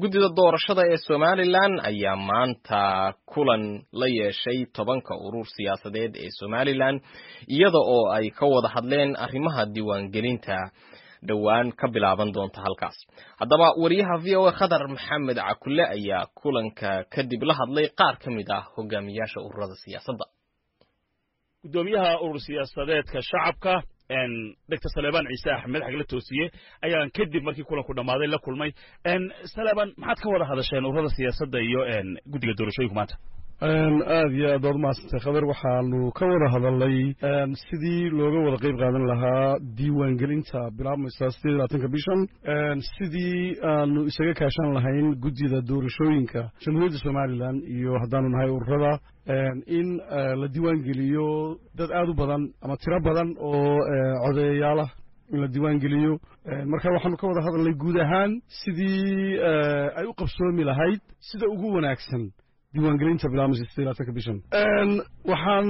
guddida doorashada ee somalilan ayaa maanta kulan la yeeshay tobanka urur siyaasadeed ee somalilan iyada oo ay ka wada hadleen arrimaha diiwaangelinta dhowaan ka bilaaban doonta halkaas haddaba wariyaha v o a khadar maxamed cakule ayaa kulanka kadib la hadlay qaar ka mid ah hogaamiyaasha ururada siyaasadda gudoomiyaha urur siyaasadeedka shacabka doctor saleebaan ciise axmed xagla toosiye ayaan kadib markii kulanku dhammaaday la kulmay saleebaan maxaad ka wada hadasheen ururada siyaasadda iyo guddiga doorashooyinku maanta aad iyo aad baad umahadsantay khabar waxaanu ka wada hadalnay sidii looga wada qayb qaadan lahaa diiwaangelinta bilaabmaysa sideed labaatanka bishan sidii aanu isaga kaashan lahayn guddida doorashooyinka jamhuuriyadda somalilan iyo haddaanu nahay ururada in la diiwaangeliyo dad aad u badan ama tiro badan oo codeeyaalah in la diiwaangeliyo marka waxaanu ka wada hadalnay guud ahaan sidii ay u qabsoomi lahayd sida ugu wanaagsan diiwaangelinta bilaabmaysa sideed labaatanka bishan waxaan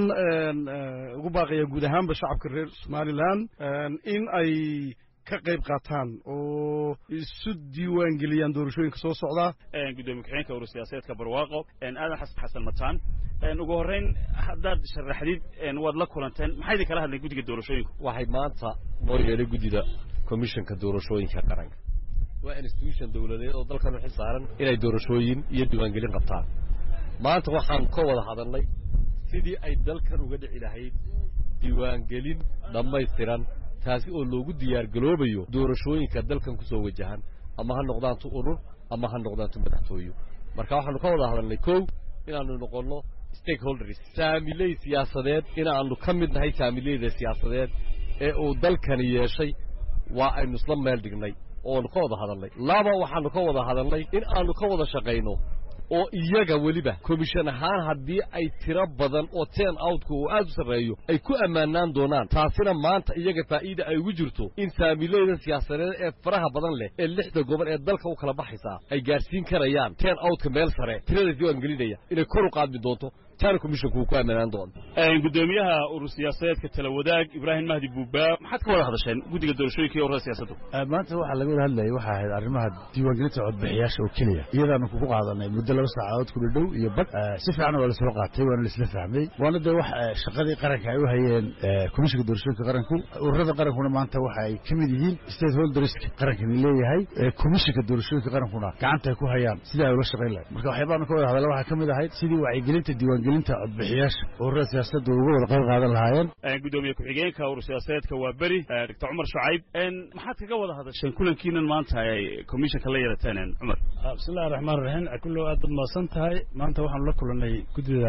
ugu baaqayaa guud ahaanba shacabka reer somalilan in ay ka qayb qaataan oo isu diiwaangeliyaan doorashooyinka soo socda gudoomiye ku-xigeenka urur siyaasadeedka barwaaqo aadan xasan xasan mataan ugu horreyn haddaad sharaxdid waad la kulanteen maxaa idin kala hadleen guddiga doorashooyinku waxay maanta noo yeedhay guddida komishanka doorashooyinka qaranka waa institution dowladeed oo dalkan u xil saaran inay doorashooyin iyo diiwaangelin qabtaan maanta waxaan ka wada hadalnay sidii ay dalkan uga dhici lahayd diiwaangelin dhammaystiran taasi oo loogu diyaargaloobayo doorashooyinka dalkan ku soo wajahan ama ha noqdaantu urur ama ha noqdaantu madaxtooyo marka waxaanu ka wada hadalnay kow inaannu noqonno stakeholders saamiley siyaasadeed inaannu ka mid nahay saamileyda siyaasadeed ee uu dalkani yeeshay waa aynu isla meel dhignay oonu ka wada hadalnay laba waxaanu ka wada hadalnay in aanu ka wada shaqayno oo iyaga weliba komishan ahaan haddii ay tiro badan oo ten outku uu aad u sarreeyo ay ku ammaanaan doonaan taasina maanta iyaga faa'iida ay ugu jirto in saamileyda siyaasadeed ee faraha badan leh ee lixda gobol ee dalka u kala baxaysaa ay gaadhsiin karayaan ten outka meel sare tirada diiwaangelinaya inay kor u qaadmi doonto taana komishanku uu ku ammaanaan doono gudoomiyaha urur siyaasadeedka tala wadaag ibraahim mahdi buuba maxaad ka wada hadasheen guddiga doorashooyinka iyo ururada siyaasaddu maanta waxaa laga wada hadlayay waxay ahayd arrimaha diiwaangelinta codbixiyaasha oo keliya iyadaanu kugu qaadanay muddo laba saacadood ku dhadhow iyo bad si fiican waa lasoo qaatay waana laisla fahmay waana dee wax shaqadii qaranka ay u hayeen komishanka doorashooyinka qaranku ururada qarankuna maanta waxa ay ka mid yihiin state holderska qarankani leeyahay komishanka doorashooyinka qarankuna gacanta ay ku hayaan sidii ay ula shaqayn lahayd marka waxyaabaanu ka wada hadalla waxaa ka mid ahayd sidii wacyigelinta diiwaangelinta codbixiyaasha ururada siyaasadda uga wada qayb qaadan lahaayeen gudoomiye ku-xigeenka urur siyaasadeedka waa beri doctor cumar shucayb maxaad kaga wada hadasheen kulankiinan maanta ay komishanka la yeelateen cumar bismillahi raxmaan raxiim kullow aad baad mahadsan tahay maanta waxaanu la kulannay guddida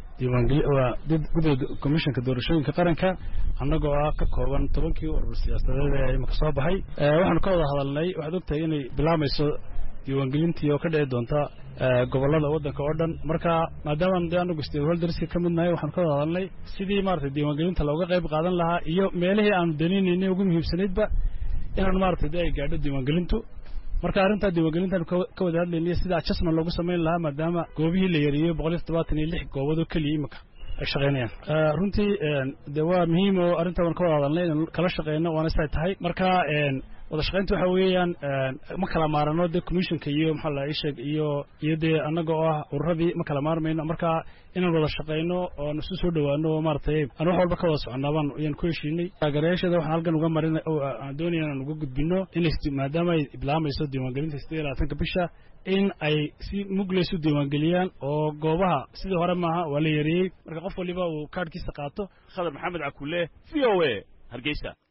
diiwaangeliguddida komishanka doorashooyinka qaranka annagoo ah ka kooban tobankii urur siyaasadeed ee imika soo baxay waxaanu ka wada hadalnay waxaad ogtahay inay bilaamayso diiwaangelintii oo ka dhici doonta gobollada waddanka oo dhan marka maadaama dee anagu stakeholderska ka mid nahay waxaanu ka wada hadalnay sidii maaragtay diiwaangelinta looga qayb qaadan lahaa iyo meelihii aanu daninaynay ugu muhiimsanaydba inaanu maaragtay dee ay gaadho diiwaangelintu marka arrintaa diiwaangelintaanu ka wada hadlaynay sida adjustment loogu samayn lahaa maadaama goobihii la yareeyey boqol iyo toddobaatan iyo lix goobood oo keliya imika ay shaqaynayaan runtii de waa muhiim oo arrintaa waan ka wada hadalnay inaan kala shaqeyno waana siday tahay marka wada shaqaynta waxa weeyaan ma kala maarano dee commissionka iyo maxaa la isheeg iyo iyo dee annaga oo ah ururadii ma kala maarmayno marka inaan wada shaqayno oon isu soo dhowaano oo maaragtay aan wax walba ka wada soconaa baan ayaan ku heshiinay taageerayaashada waxaan halkan uga marin aan doonaya inaan uga gudbino inay maadaama ay bilaamayso diiwaangelinta sideed iyo labaatanka bisha in ay si mugleys u diiwaangeliyaan oo goobaha sidii hore maaha waa la yareeyey marka qof waliba uu kaadhkiisa qaato khadar maxamed cakule v o a hargeysa